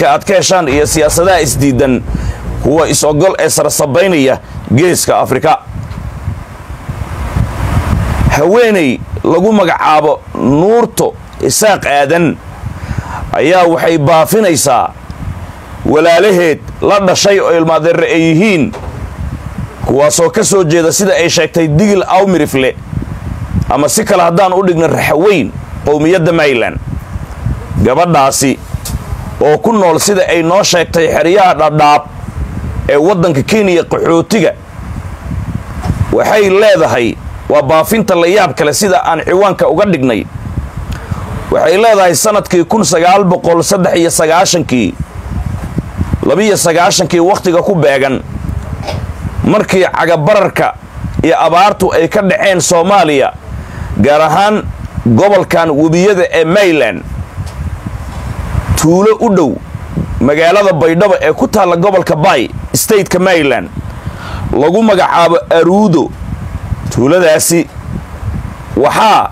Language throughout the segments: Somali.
ciwaanka aad ka heshaan iyo siyaasadaha isdiidan kuwa is-ogol ee sarsabaynaya geeska afrika haweeney lagu magacaabo nuurto isaaq aadan ayaa waxay baafinaysaa walaalaheed la dhashay oo ilmaadeere ay yihiin kuwaasoo ka soo jeeda sida ay sheegtay digil awmirifle ama si kale haddaan u dhigno raxaweyn qowmiyadda mayland gabadhaasi oo ku nool sida ay noo sheegtay xeryaha dhadhaab ee waddanka kenya qaxootiga waxay leedahay waa baafinta la yaab kale sida aan ciwaanka uga dhignay waxay leedahay sanadkii kun sagaal boqol saddex iyo sagaashankii labiyo sagaashankii wakhtiga ku beegan markii cagabararka iyo abaartu ay ka dhaceen soomaaliya gaar ahaan gobolkan webiyada ee mayland tuulo u dhow magaalada baydhabo ee ku taalla gobolka bay stateka mayland lagu magacaabo aruudo tuuladaasi waxaa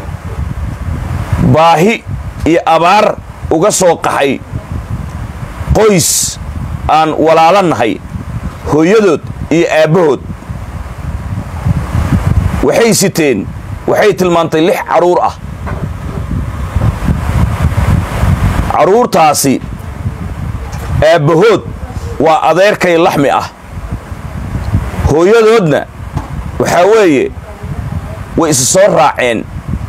baahi iyo abaar uga soo qaxay qoys aan walaalo nahay hooyadood iyo aabbahood waxay siteen waxay tilmaantay lix carruur ah carruurtaasi aabbahood waa adeerkay laxmi ah hooyadoodna waxaa weeye way isu soo raaceen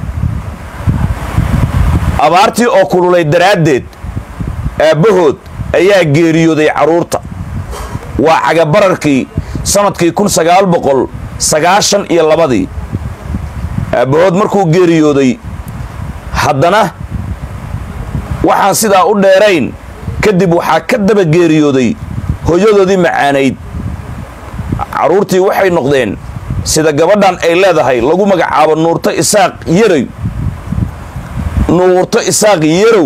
abaartii oo kululay daraaddeed aabbahood ayaa geeriyooday carruurta waa cagabararkii sannadkii kun sagaal boqol sagaashan iyo labadii aabbahood markuu geeriyooday haddana waxaan sidaa u dheerayn kadib waxaa ka daba geeriyooday hooyadoodii macaanayd carruurtii waxay noqdeen sida gabadhan ay leedahay lagu magacaabo nuurto isaaq yarow nuurto isaaq yarow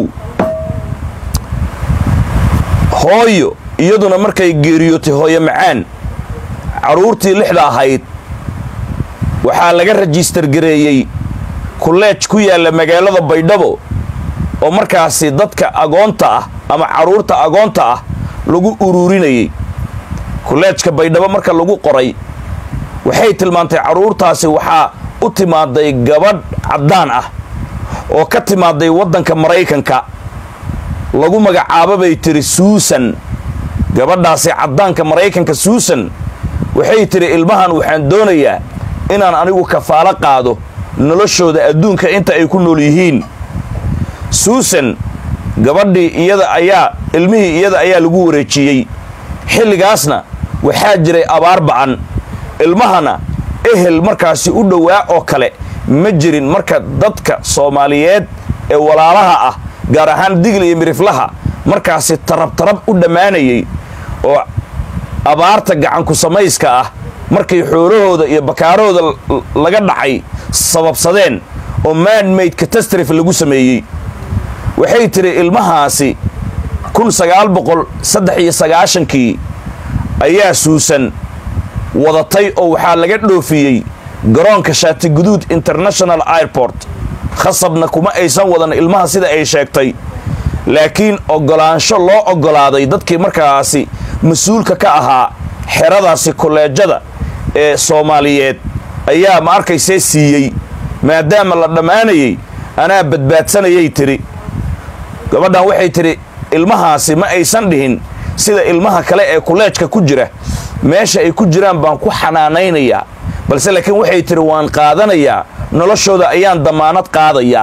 hooyo iyaduna markay geeriyootay hooyo macaan carruurtii lixda ahayd waxaa laga rajistar gareeyey kulleej ku yaalla magaalada baydhabo oo markaasi dadka agoonta ah ama carruurta agoonta ah lagu uruurinayey kulleejka baydhabo marka lagu qoray waxay tilmaantay carruurtaasi waxaa u timaaday gabadh caddaan ah oo ka timaaday waddanka maraykanka lagu magacaabo bay tiri suusan gabadhaasi caddaanka maraykanka suusan waxay tiri ilmahan waxaan doonayaa inaan anigu kafaalo qaado noloshooda adduunka inta ay ku nool yihiin suusan gabadhii iyada ayaa ilmihii iyada ayaa lagu wareejiyey xilligaasna waxaa jiray abaar ba'an ilmahana ehel markaasi u dhowaa oo kale ma jirin marka dadka soomaaliyeed ee walaalaha ah gaar ahaan digl iyo miriflaha markaasi tarab tarab u dhammaanayey oo abaarta gacanku samayska ah markay xoolahooda iyo bakaarahooda laga dhacay sababsadeen oo manmaid catastrophe lagu sameeyey waxay tiri ilmahaasi kun sagaal boqol saddex iyo sagaashankii ayaa suusan wadatay oo waxaa laga dhoofiyey garoonka shaatiguduud international airport khasabna kuma aysan wadan ilmaha sida ay sheegtay laakiin oggolaansho loo oggolaaday dadkii markaasi mas-uulka ka ahaa xeradaasi kolleejada ee soomaaliyeed ayaa ma arkaysee siiyey maadaama la dhammaanayey anaa badbaadsanayay tiri gabadhan waxay tidhi ilmahaasi ma aysan dhihin sida ilmaha kale ee kuleejka ku jira meesha ay ku jiraan baan ku xanaanaynayaa balse laakiin waxay tidhi waan qaadanayaa noloshooda ayaan damaanad qaadayaa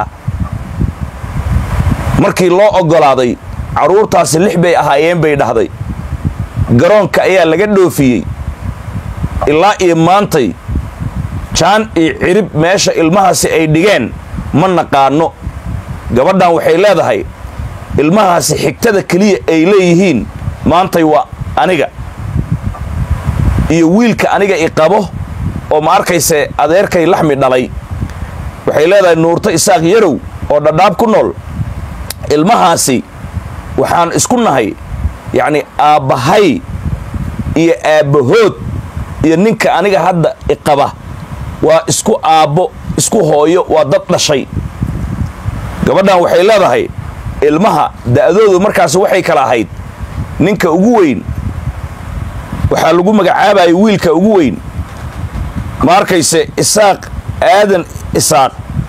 markii loo oggolaaday carruurtaasi lix bay ahaayeen bay dhahday garoonka ayaa laga dhoofiyey ilaa iyo maantay jaan iyo cirib meesha ilmahaasi ay dhigeen ma naqaano gabadhan waxay leedahay ilmahaasi xigtada keliya ay leeyihiin maantay waa aniga iyo wiilka aniga i qabo oo ma arkayse adeerkay laxmi dhalay waxay leedahay nuurto isaaq yarow oo dhadhaab ku nool ilmahaasi waxaan isku nahay yacni aabbahay iyo aabbahood iyo ninka aniga hadda iqaba waa isku aabbo isku hooyo waa dad dhashay gabadhan waxay leedahay ilmaha da'doodu markaas waxay kala ahayd ninka ugu weyn waxaa lagu magacaabayay wiilka ugu weyn ma arkayse isaaq aadan isaaq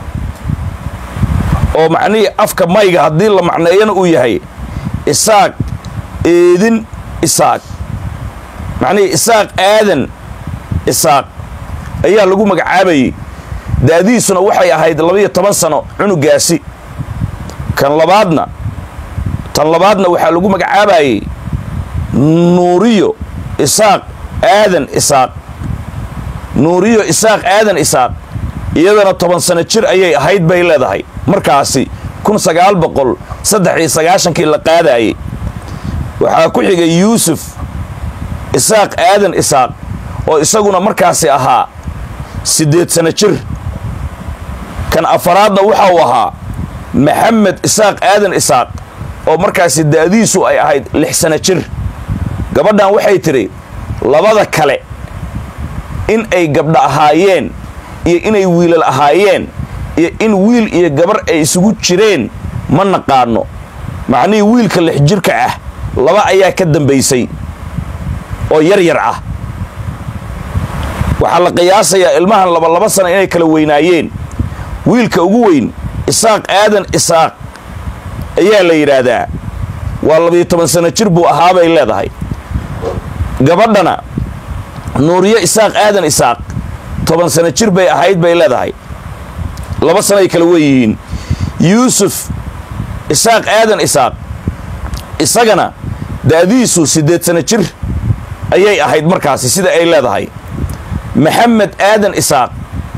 oo macnihii afka mayga haddii la macneeyana uu yahay isaaq eedin isaaq macnihii isaaq aadan isaaq ayaa lagu magacaabayey da'diisuna waxay ahayd labaiyo toban sano cunugaasi kan labaadna tan labaadna waxaa lagu magacaabayey nuuriyo isaaq aadan isaaq nuuriyo isaaq aadan isaaq iyadana toban sano jir ayay ahayd bay leedahay markaasi kun sagaal boqol saddex iyo sagaashankii la qaadayey waxaa ku xigay yuusuf isaaq aadan isaaq oo isaguna markaasi ahaa siddeed sano jir kan afaraadna waxa uu ahaa maxamed isaaq aadan isaaq oo markaasi da'diisu ay ahayd lix sano jir gabadhan waxay tidhi labada kale in ay gabdha ahaayeen iyo inay wiilal ahaayeen iyo in wiil iyo gabar ay isugu jireen ma naqaano macnihii wiilka lix jirka ah laba ayaa ka dambaysay oo yar yar ah waxaa la qiyaasayaa ilmahan laba laba sana inay kala weynaayeen wiilka ugu weyn isaaq aadan isaaq ayaa la yidhaahdaa waa labiyo toban sano jir buu ahaabay leedahay gabadhana nuuriyo isaaq aadan isaaq toban sano jir bay ahayd bay leedahay laba sanoay kala weyihiin yuusuf isaaq aadan isaaq isagana da'diisu siddeed sano jir ayay ahayd markaasi sida ay leedahay maxamed aadan isaaq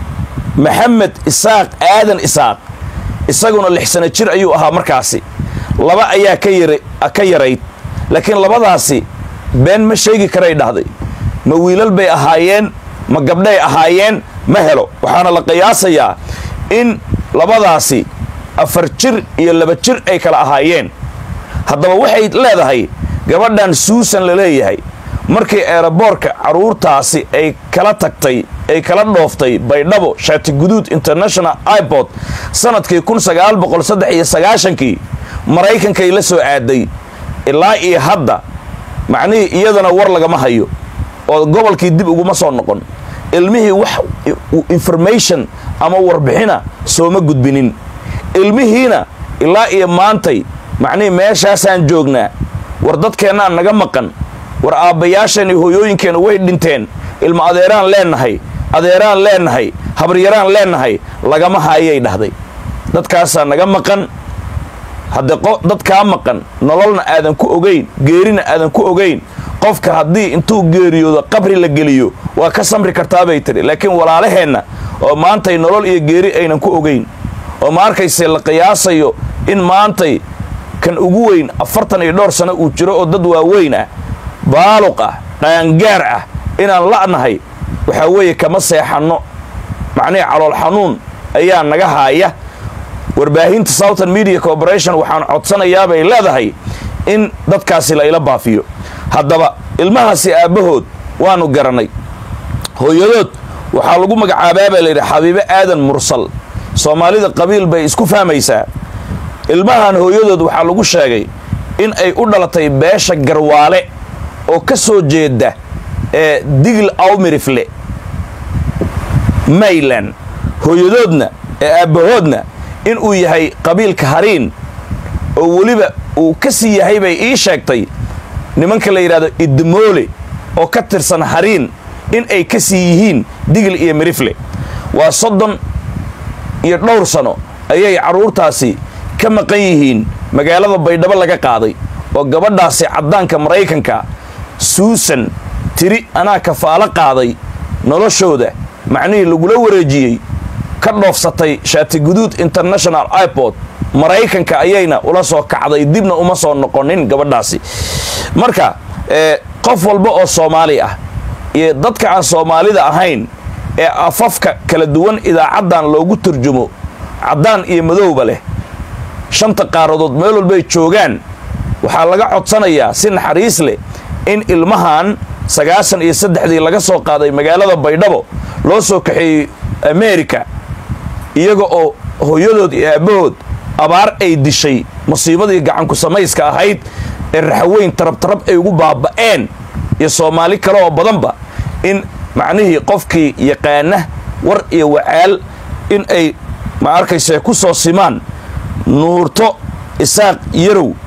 maxamed isaaq aadan isaaq isaguna lix sano jir ayuu ahaa markaasi laba ayaa ka yar ka yarayd laakiin labadaasi been ma sheegi karay dhahday ma wiilal bay ahaayeen ma gabdhay ahaayeen ma helo waxaana la qiyaasayaa in labadaasi afar jir iyo laba jir ay kala ahaayeen haddaba waxay leedahay gabadhan suusan la leeyahay markii eeraboorka carruurtaasi ay kala tagtay ay kala dhooftay baydhabo shaati guduud international ibord sanadkii kun sagaal boqol saddex iyo sagaashankii maraykankay la soo aaday ilaa iyo hadda macnihii iyadana war lagama hayo oo gobolkii dib uguma soo noqon ilmihii wax information ama warbixina sooma gudbinin ilmihiina ilaa iyo maantay macnihii meeshaasaan joognaa war dadkeennaan naga maqan war aabbayaasheen iyo hooyooyinkeenna way dhinteen ilma adeeraan leennahay adeeraan leennahay habaryaraan leennahay lagama haayay dhahday dadkaasaa naga maqan haddee dadkaa maqan nololna aadan ku ogayn geerina aadan ku ogayn qofka haddii intuu geeriyoodo qabri la geliyo waa ka samri kartaabay tidhi laakiin walaalaheenna oo maantay nolol iyo geeri aynan ku ogayn oo ma arkayse la qiyaasayo in maantay kan ugu weyn afartan iyo dhowr sano uu jiro oo dad waaweyn ah baaluq ah qaangaar ah inaan la'nahay waxaa weeye kama seexanno macnihii calool xanuun ayaa naga haaya warbaahinta southern media corporation waxaan codsanayaa bay leedahay in dadkaasi la ila baafiyo haddaba ilmahaasi aabbahood waanu garannay hooyadood waxaa lagu magacaabaa baa layidhi xabiibe aadan mursal soomaalida qabiil bay isku fahmaysaa ilmahan hooyadood waxaa lagu sheegay in ay u dhalatay beesha garwaale oo ka soo jeeda ee digl awmirifle mayland hooyadoodna ee aabbahoodna in uu yahay qabiilka hariin oo weliba uu ka sii yahay bay ii sheegtay nimanka la yidhahdo idmoole oo ka tirsan hariin in ay ka sii yihiin digl iyo mirifle waa soddon iyo dhowr sano ayay carruurtaasi ka maqan yihiin magaalada baydhabo laga qaaday oo gabadhaasi caddaanka maraykanka suusan tiri anaa kafaalo qaaday noloshooda macnihii lagula wareejiyey ka dhoofsatay shaati guduud international ipod maraykanka ayayna ula soo kacday dibna uma soo noqonin gabadhaasi marka qof walba oo soomaali ah iyo dadka aan soomaalida ahayn ee afafka kala duwan idaacaddan loogu turjumo caddaan iyo madowba leh shanta qaaradood meel walbay joogaan waxaa laga codsanayaa si naxariis leh in ilmahan sagaashan iyo saddexdii laga soo qaaday magaalada baydhabo loo soo kaxeeyey america iyaga oo hooyadood iyo aabbahood abaar ay dishay musiibadii gacanku samayska ahayd ee raxaweyn tarabtarab ay ugu baaba'een iyo soomaali kale oo badanba in macnihii qofkii yaqaana war iyo wacaal in ay ma arkayse ku soo simaan nuurto isaaq yarow